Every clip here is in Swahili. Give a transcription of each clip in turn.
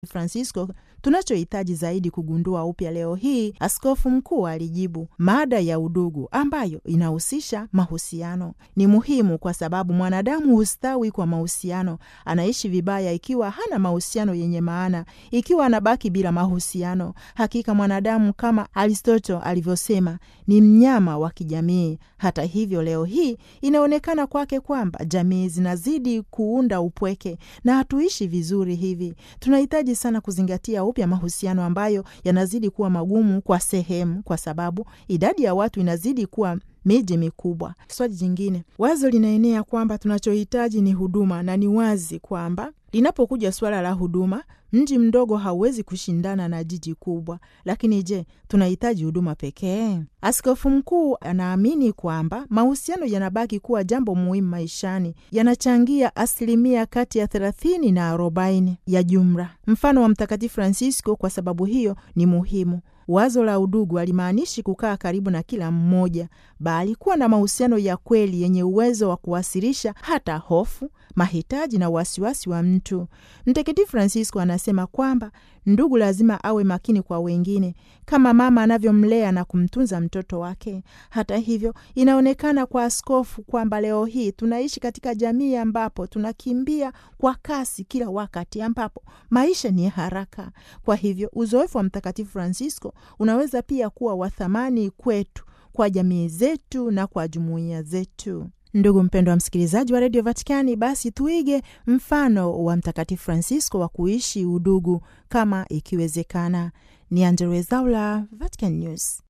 Francisco tunachohitaji zaidi kugundua upya leo hii, askofu mkuu alijibu, mada ya udugu ambayo inahusisha mahusiano ni muhimu kwa sababu mwanadamu hustawi kwa mahusiano. Anaishi vibaya ikiwa hana mahusiano yenye maana, ikiwa anabaki bila mahusiano. Hakika mwanadamu kama Aristoto alivyosema ni mnyama wa kijamii. Hata hivyo, leo hii inaonekana kwake kwamba jamii zinazidi kuunda upweke na hatuishi vizuri hivi. Tunahitaji sana kuzingatia upya mahusiano ambayo yanazidi kuwa magumu kwa sehemu, kwa sababu idadi ya watu inazidi kuwa miji mikubwa. Swali jingine, wazo linaenea kwamba tunachohitaji ni huduma, na ni wazi kwamba linapokuja suala la huduma, mji mdogo hauwezi kushindana na jiji kubwa. Lakini je, tunahitaji huduma pekee? Askofu mkuu anaamini kwamba mahusiano yanabaki kuwa jambo muhimu maishani, yanachangia asilimia kati ya thelathini na arobaini ya jumla, mfano wa Mtakatifu Francisco. Kwa sababu hiyo ni muhimu. Wazo la udugu halimaanishi kukaa karibu na kila mmoja, bali kuwa na mahusiano ya kweli yenye uwezo wa kuwasilisha hata hofu, mahitaji na wasiwasi wa mtu. Mtakatifu Francisco anasema kwamba ndugu lazima awe makini kwa wengine kama mama anavyomlea na kumtunza mtoto wake. Hata hivyo, inaonekana kwa askofu kwamba leo hii tunaishi katika jamii ambapo tunakimbia kwa kasi kila wakati, ambapo maisha ni haraka. Kwa hivyo, uzoefu wa Mtakatifu Francisco unaweza pia kuwa wa thamani kwetu, kwa jamii zetu na kwa jumuiya zetu. Ndugu mpendwa wa msikilizaji wa redio Vatikani, basi tuige mfano wa Mtakatifu Francisco wa kuishi udugu kama ikiwezekana. Ni Angella Rwezaula, Vatican News.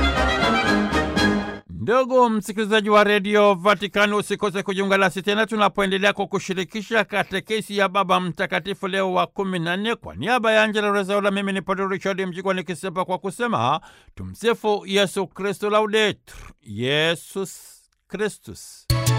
Ndugu msikilizaji wa redio Vatikani, usikose kujiunga nasi tena tunapoendelea kwa kushirikisha katekesi ya Baba Mtakatifu Leo wa kumi na nne. Kwa niaba ya Angela Rezaula, mimi ni Padre Richard Mjigwa nikisepa kwa kusema tumsifu Yesu Kristu, laudetur Yesus Kristus.